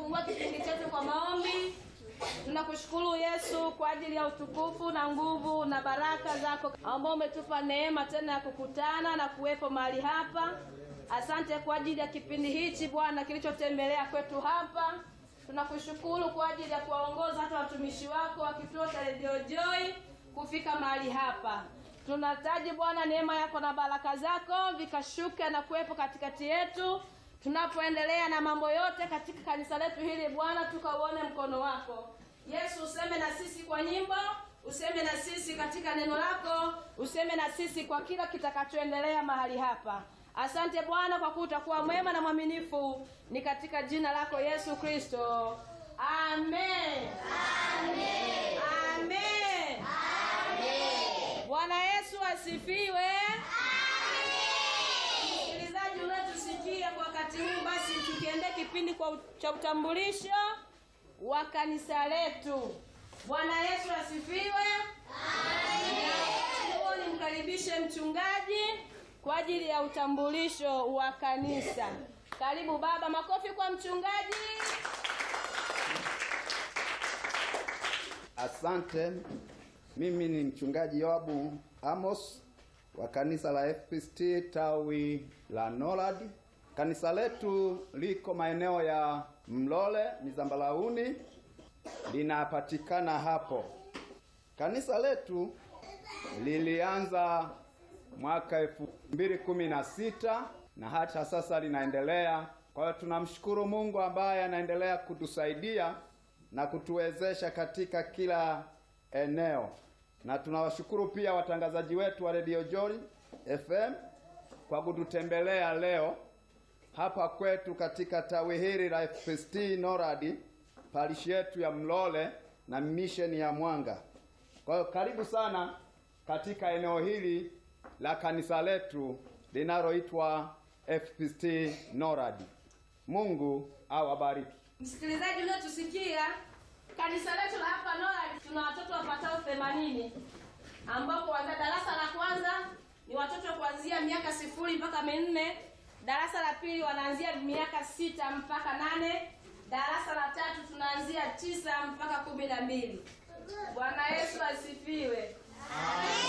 kufungua kipindi chetu kwa maombi. Tunakushukuru Yesu kwa ajili ya utukufu na nguvu na baraka zako ambao umetupa neema tena ya kukutana na kuwepo mahali hapa. Asante kwa ajili ya kipindi hichi Bwana kilichotembelea kwetu hapa. Tunakushukuru kwa ajili ya kuwaongoza hata watumishi wako wa kituo cha Radio Joy kufika mahali hapa. Tunahitaji Bwana neema yako na baraka zako vikashuke na kuwepo katikati yetu tunapoendelea na mambo yote katika kanisa letu hili Bwana, tukauone mkono wako Yesu. Useme na sisi kwa nyimbo, useme na sisi katika neno lako, useme na sisi kwa kila kitakachoendelea mahali hapa. Asante Bwana kwa kuwa utakuwa mwema na mwaminifu, ni katika jina lako Yesu Kristo, amen. Amen. Amen. Bwana Yesu asifiwe. Msikilizaji unayetusikia kwa wakati huu, basi tukiendea kipindi kwa cha utambulisho wa kanisa letu. Bwana Yesu asifiwe. Amen. Nimkaribishe mchungaji kwa ajili ya utambulisho wa kanisa. Karibu baba, makofi kwa mchungaji. Asante. Mimi ni mchungaji Yoabu Amos wa kanisa la FPCT tawi la Norad. Kanisa letu liko maeneo ya Mlole Mizambalauni, linapatikana hapo. Kanisa letu lilianza mwaka elfu mbili kumi na sita na hata sasa linaendelea. Kwa hiyo tunamshukuru Mungu ambaye anaendelea kutusaidia na kutuwezesha katika kila eneo, na tunawashukuru pia watangazaji wetu wa Radio Joy FM kwa kututembelea leo hapa kwetu katika tawi hili la FPCT Norad, parishi yetu ya Mlole na misheni ya Mwanga. Kwa hiyo karibu sana katika eneo hili la kanisa letu linaloitwa FPCT Norad. Mungu awabariki. Msikilizaji unayetusikia, kanisa letu la hapa Norad tuna watoto wapatao 80 ambao kuanzia darasa la kwanza ni watoto kuanzia miaka sifuri mpaka minne, darasa la pili wanaanzia miaka sita mpaka nane, darasa la tatu tunaanzia tisa mpaka kumi na mbili. Bwana Yesu asifiwe.